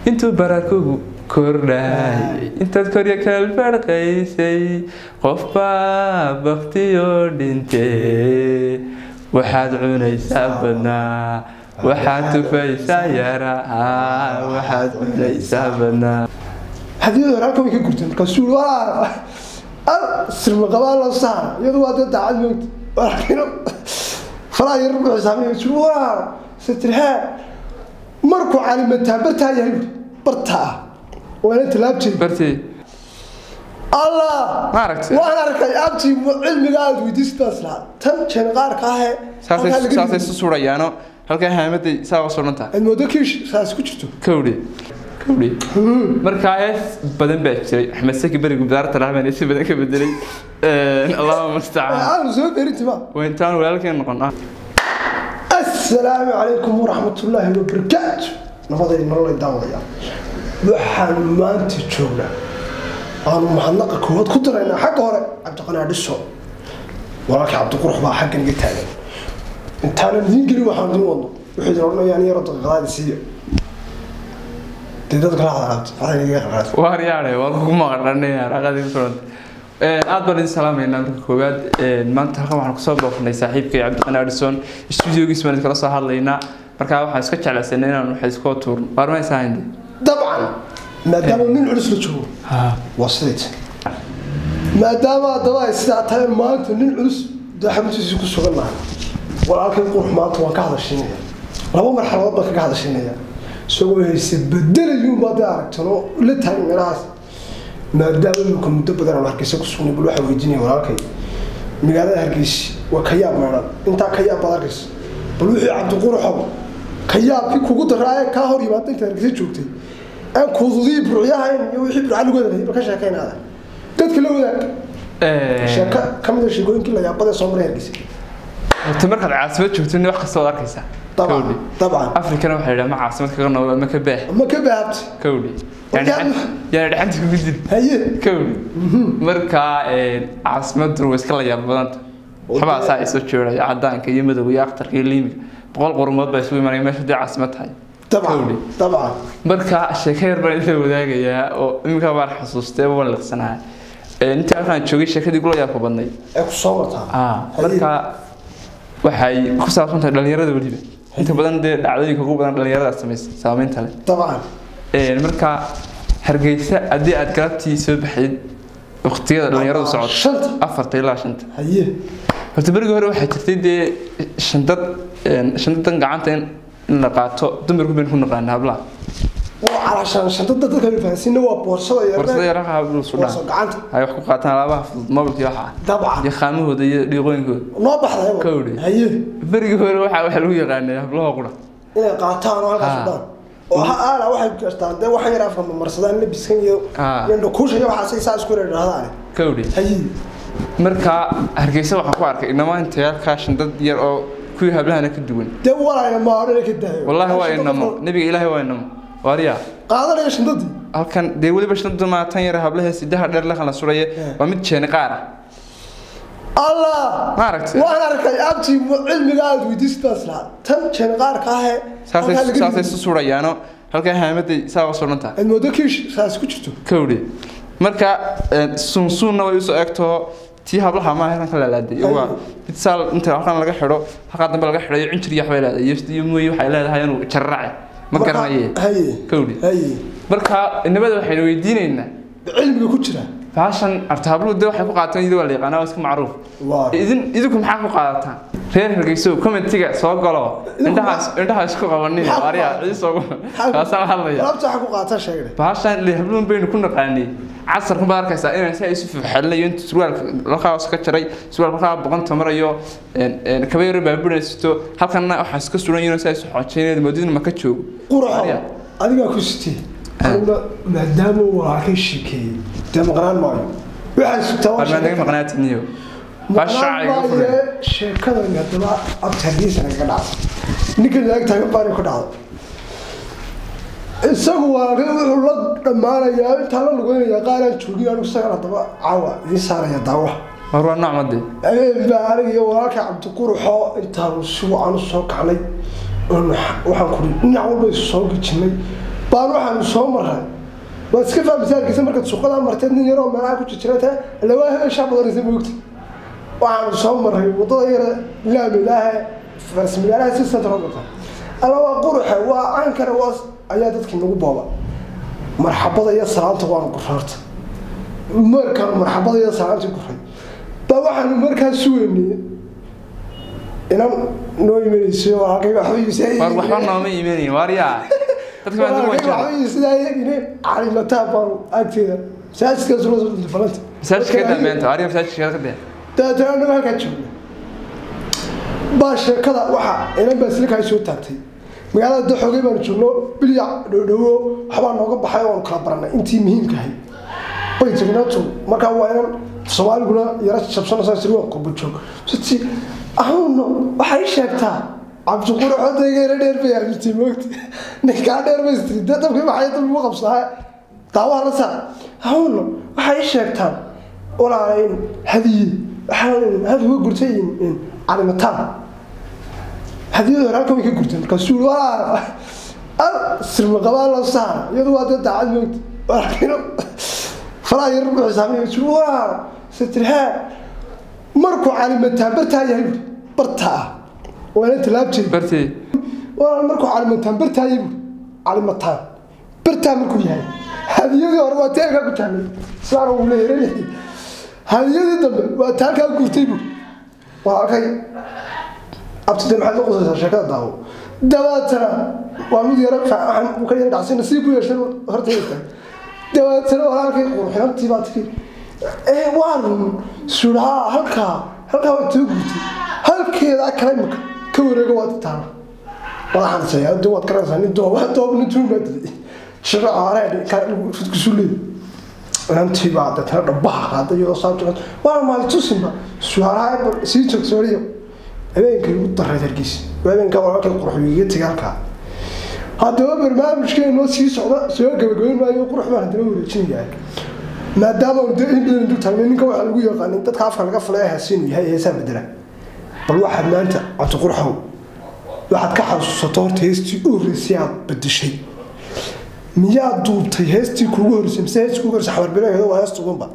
intuu barakugu kordhaayay intaad korya kalfarqaysay qofbaa baktiyoo dhintee waxaad cunaysaa badnaa waxaad tufaysaa yaraa waxaad cunaysaa badnaa hadiyada hore halkan way ka gurteen markaasuu waa al sirma qabaa loo saara iyadu waa dee daacad moogta walakino falaa yar rubu xisaabinaya suu waa satirhaa markuu calimataa bartaa yahay buuri bartaa waana tallaabtay bartee allah Ma aragtay? waan arkay abtii cilmiga aad weydiisid baan islahaa tan jeen qaarka ahee saasay halkaa laga saasay dhigay. isu suurayaano halkaa haamaday saa u suran tahay aad moodo kiish saas ku jirto kowdhi kowdhi markaa hees badan baa jiray axmed saki berigu bidaarta rahman si badan ka bedelay allahuma mustacaan aanu soo beerintima waa intaan walaalkeen noqon ah asalaamu calaykum waraxmatullaahi wabarakaatu nabaday nololay daawadaya waxaan maanta joognaa aanu mahadnaqa koowaad ku daraynaa xagga hore cabdiqanaa dhiso walaalkii cabdiqurux baa xaggan iga taagan intaanan idiin gelin waxaan idiin wadno wuxuu idin odhanayaan yaro daqiiqadaadi siiyo dee dadka la hadalaabta waxay iga qaqaad waar yaadhe waa lagu maqadhanay raqadii ku suran aad baan idin salaamaynaa marka koowaad maanta halkan waxaan kusoo booqnay saaxiibkay cabdiqani adison studiogiis baan iskala soo hadlaynaa markaa waxaan iska jeclaysanay inaan wax iskoo tuurno waarmaysaa hinde dabcan maadaama nin culus la joogo waa sidayd maadaama haddaba ay sidaa tahay maanta nin culus daxamtiisii ku sugan nahay walaalkay qurux maanta waan ka hadashiinaya laba marxaladood baan kaga hadashiinaya isagoo hayse bedelayuunbaa dee aragtan oo la taagan meelahaas maadaama imika muddo badan aan hargeysa ku sugnay bal waxaa weydiinaya walaalkay magaalada hargeysa waa ka yaab meedhan intaa ka yaab baad arkaysa bal wixii cabdiquruxow ka yaabkii kugu daraa ee kaa hor yimaada intaad hargeysa joogtay aan kuududii burcyahayn iyo wixii burca lagu wadagay bal ka sheekaynaada dadka la wadaag sheeko ka mid a sheekooyinkii la yaabada soo maray hargeysa horta markaad caasimad joogto nin wax kasta waad arkaysaa dabcan kowdhi dabcan afrikana waxaa yidhaha ma caasimad kaga nool ama ka baah ma ka baabti kowdhi Warkaan- yaana dhexanta kugu dil haye kowdhi markaa caasimaddu way iska la yaab badanta waxbaa saa isoo jooraya cadaanka iyo madowga iyo akhtarka iyo liimiga boqol qurumood baa isugu imanaya meesha hadii caasimad tahay dabcan Kowdhi. dabcan marka sheeko yar baan idin wadaagayaa oo iminka baan xasuustay waan liqsanahay intii halkaan joogay sheekadii gula yaabka badnay ee ku soo martaa ah marka waxay ku saabsan tahay dhalinyarada weliba inta badan dee dhacdooyinka ugu badan dhalinyarada samaysa saameynta leh dabcan Een, marka hargeysa haddii aad galabtii soo baxayd waqtiyada dhalinyaradu socod shanta afarta ilaa shanta haye horta berigii hore waxaa jirtay dee shandad een, shandadan gacanta in in la qaato dumarku baynu ku naqaana hablaha waa calaashaan shantada dadka la fahansiina waa boorsada yar borsada yaraha hablu boorso sudhaan gacanta ay wax ku qaataan alaabaha fudud mobilka iyo waxa dabcan iyo qaamahooda iyo dhiiqooyinkooda noo baxday Kowdhi. haye berigii hore waxaa waxaa lagu yaqaanay hablaha qura inay qaataan oo halkaas Ha. udhaan oo ha aala waxay gastaan dee waxan yar afka marsadaan labiskan iyo Ha. iyo dhakuusha iyo waxaasay saa isku yidhahdaan kowdhi haye marka hargeysa waxaan ku arkay inamaa intayaalkaa shandad yar oo kuwii hablahana ka duwan dee walaalna ma odhan ka daayo wallaahi waa inamo nebiga ilaahay waa inamo waariya qaadanaya shandadii halkan dee weliba shandadu maa tan yar hablaha sidaha dheer la kala suraya waa mid jeeni qaar ah allah ma aragtay waan arkay abtii cilmiga aad weydiisid baan islahaa tan jeen qaarka ahee saasay halkaa laga saasay dhigay. isu suurayaano halkaa haamaday saa u suran tahay aad moodo kiish saas ku jirto kowdhi marka suunsuunna way usoo egtoo tii hablaha maaha halkan ka lalaaday waa mid saal inta halkan laga xidho halkaa dambe laga xidhayo cinjir iyo waxbay leedahay iyo iyo mooye waxay leedahay inuu jarrace ma Marka- garanaye haye kowdhi haye marka inamada waxaynu weydiinaynaa cilmiga ku jira baashan abta habluhu de waxay ku qaataan iyadoo waa la yaqaanaa waa iska macruuf waa idin idinku maxaa ku qaadataan reer hargeyso commentiga soo galo indhahaas indhaha isku qabanin Maxaa ku ariya qaadataa? ciis ugu kaasaan hadlaya alaabta waxa ku qaata sheegay baashan le habluun baynu ku naqaanay casarku baad arkaysaa inaan saa isu fuxelinayo inta surwaalka halkaas ka jaray surwaalka halkaa boqonta marayo kaba yaro baaburanaysto halkanna waxaa iska suran yihiin saa isu xoojinayna moodidna ma ka joogo quraxo Ariya. adigaa ku sitee aniguna maadaama uu walaalkay sheekeeyey dee maqnaan maayo waxaa sugtaa waa armaan naga sheeko. maqnaatiniyo baa maqnaan shacay ugu furan maaye sheekadan haddaba abta hargeysa nagaga dhacday ninka laag taagan baana ku dhacday isagu walaalkay wuxuu la dhammaanayaa intaa la lugeynayaa qaaraan joogin anigu isagan haddaba caawa idiin saaraya daawaha war waa nooc madee habeen baa aniga iyo walaalka cabdiquruxoo intaanu si wacan u soo kacnay oon waxaan kuri dhinac walba isu soo gejinay baan waxaanu soo maray waa iska faa misaalkiisa markaad suuqadaa marteed nin yaroo meelaha ku jirjirata lawaa hebeshaa badanaysa moogta waxaanu soo maray waddada yara laamilaahe farsmigaalaha si central wata alla waa quruxe waa caankare waa ayaa dadkii nagu booba marxabada iyo salaanta waanu guraarta markaanu marxabada iyo salaantii guray baa waxaanu markaa sugeynay inan noo imanayso oo halkayga war waxba nooma iimanayn waaryaa dadka baa nagu wajaa waxbaysidaayagine calimataa baanu agteeda masaajidkaas loo soo dhintay falanta masaajidka ka dambeenta waaryaa masaajidka ka dee dabeetana anagu halkaa joogna baa sheekada waxa inan baa silkaa soo taagtay magaalada daxoogay baanu joogno bilyac dhowdhowo waxbaa nooga baxay oonu kala baranay intii muhiimkahay bay tagnaato markaa waa inan soomaaliguna yara jabsanaysaa sir waa qurba joog siti ahawno waxay sheegtaa cabdiquraxoodayga yara dheer bay aamintay moogta ninkaa dheer bay istiri dee dabkii maxay dab ugu qabsadaa daawaha la saar ahawno waxay sheegtaan walaalayn hadiye waxaa had uga gurtay calimataan hadiyada hore halkan way ka gurteen markaasuu walaa al sirmaqabaa la saara iyadu waa dee daacad moogta walaakiin falaa yar rubu xisaabinaya suu walaa sitirhaa markuu calimataan bartaa yahay buuri bartaa waa inaan tallaab jirin bartii walaal markuu calimataan bartaa yahay buuri calimataan bartaa markuu yahay hadiyadii hore waa teelkaa ku taamay sidaana uu leeyahay hadiyadii dambe waa taalkaa gurtay buuri waa arkay abtide maxaad la qusaysaa sheekada daawo dabaatana waa mid yara waxaan uu ka yara dhacsan nasiib ku yeeshay hortayda dabaatana walaalkay qurxinantii baa tiri ee waa run suudhaa halkaa halkaa waa too gurtay halkeeda kale imaka ka wareega waad taala madaxaan saya de waad garanaysaa nin doob doob nin tuun baa dilay shiro aaree fudkusu leey inantii baa deetana dhabaha qaaday iyadoo saabta waa maaltusinba suudhaa sii joogsooriyo habeenkay ugu daray hargeysa habeenka walaalkay qurxugiga tegay halkaa haddaba barnaamijkeenoo sii socda soo gabagabayn maayo qurux baan haddaba wareejinayaa maadaama anu dee in badan dul taagnay ninka waxaa lagu yaqaanin dadka afka laga falay hees inuu yahay heesaa bedela bal waxaad maanta cabdiqurxow waxaad ka xasuusato horta heestii u horreysay aad bedeshay miyaad duubtay heestii kuugu horreysay mise heestii kuugu horreysay xabarbilaheeda waa heesta ugunba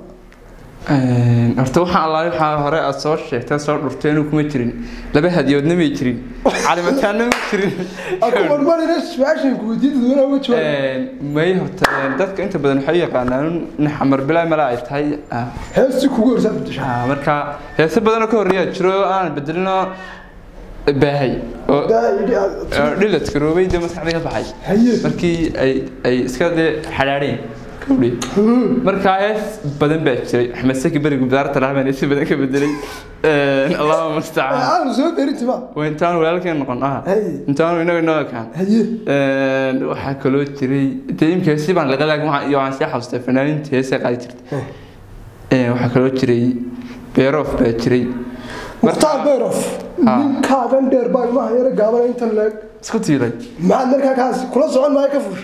horta waxaan allaale waxaa hore aad soo sheegtay soo dhurteenu kuma jirin laba hadiyoodna may jirin calimataanna ma jirin akumarmarina su-aashan ku weydiin dadweynaha uga jawaab may horta dadka inta badan waxay u yaqaanaan in xamar bilaa mala ay tahay heestii kuugu horreysay aad bedeshay Ah, marka heese badanoo ka horreeya jiro aan bedelino baahay oo daa yidhi aad oo dhiladka roobay dee maskaxda ka baxay haye markii ay ay iska dee xadhaadheen kawdhi markaa hees badan baa jiray axmed saki berigu bidaarta lahaban si badan ka bedelay allahuma mustacaan aanu soo berinti ma waa intaanu walaalkeen noqon ah haye intaanu inaga inoo ekaan haye waxaa kaloo jiray dee imka heesi baan laga laag iyo waxaan sii xasuustay fanaaniinta heesay qaadi jirtay Ee, waxaa kaloo jiray beeroof baa jiray mukhtaar bayrof Ah. ninkaagan dheer baa ilmaha yara gaabana intan leeg isku tiiray maxaad markaa kaas kula socon maayo ka fuusha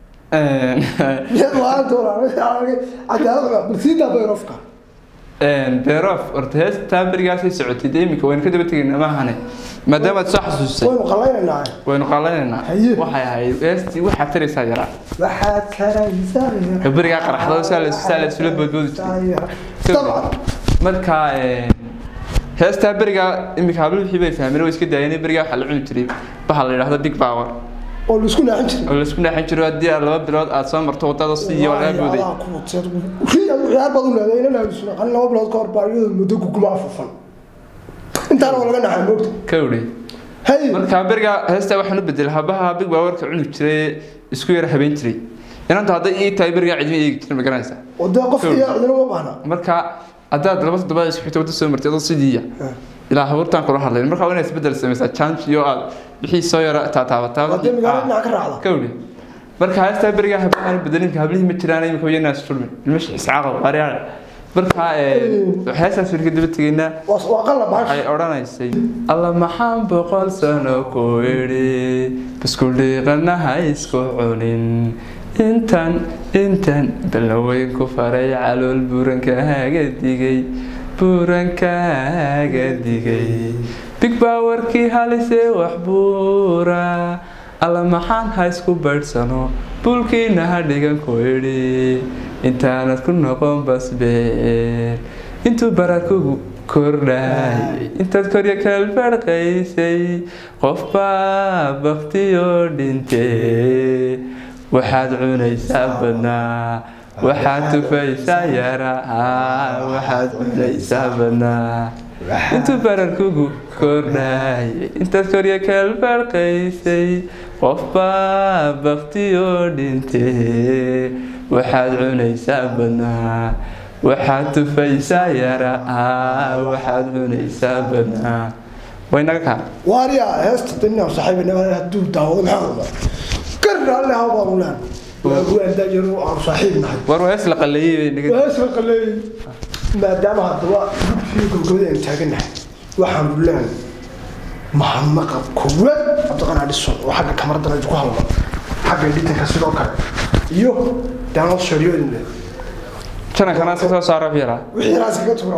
miyaad waan doonaa cadaalad cunaa bal sii daa bayrofka beeroof horta heestaa berigaasay socotay dee iminka waynu ka daba tegaynaa maahane maadaama aad soo xasuusay waynu qallaynaynaa waynu qaadanaynaa Haye. waxay ahayd heestii waxaa taraysaa yaraa waxaad karaysaa Ka berigaa qaraxdo saa la saa la isula boodboodi jiray dabcan marka heestaa berigaa iminka hablo wixii bay fahmeen way iska daayeen berigaa waxaa la cuni jiray waxaa la yidhaahdo big power oo laisku naaxin jiray oo laisku naaxin jiro haddii aad laba bilood aad soo marto wadada sidii waa laga booday ciyaar baad u leedahay inana haysuna qalin laba bilood ka hor baa iyadoo muddo guguma afufan intaana waa laga naxay moogta ka wdhi hay marka berigaa heestaa waxaan u bedelay habaha big powerka cuni jiray isku yara habeen jiray inanta hadday ii tahay berigaa cidma eegi jirin ma garanaysaa wadee qofka iyo cidina uma baahna marka haddaad laba toddobaad isku xigto wadda soo martay adoo sidiiya ilaa habuurtaan kula hadlayn marka waa inaad isbedel samaysaa change iyo aad wixii soo yara taataabataa haddii magaalada dhinaca ka raacda ka wdhi marka heestaa berigaa hablahaan bedelinka hablihii ma jiraan imika wayna isfulmin ilmashi iscaaqa waaryaale marka heestaas warka daba tegaynaa waa waa qalla waxay bahasha odhanaysay alla maxaan boqol sano ku idhi bisku dhiiqanaha isku cunin intan intan balnaweyn ku faray calool buurankaaga digay buurankaaga digay big powerkii halisee wax buura alla maxaan ha isku baydhsano buulkiina ha dhigan ku idhi intaanad ku noqon basbeen intuu barakugu kordhay intaad korya kalbarqaysay qofbaa baktiyoo dhintee waxaad cunaysaa badnaa waxaad tufaysaa yaraa waxaad cunaysaa badnaa intuu bararkugu kordhay intaad korya kalbarqaysay qofbaa baktiyoo dhintee waxaad cunaysaa badnaa waxaad tufaysaa yaraa waxaad cunaysaa badnaa waynaga kaa waariya heesta dinaa saaxiibina hadduu daawado maxaa ogaa gar alle ha baanu leen waaguwaanda yaro aanu saaxiib nahay war waa hees la qaleeyey naga heesla qaleey maadaama haddaba gudfiyo gobgobada aan taaganahay waxaanu leen mahadnaqa koowaad cabdiqan adhison oo xagga kamaradana ku hadla xagga editanka sidoo kale iyo daanad shariyoodin janankana iska soo saaro fiiraa wixii raas kaga tuura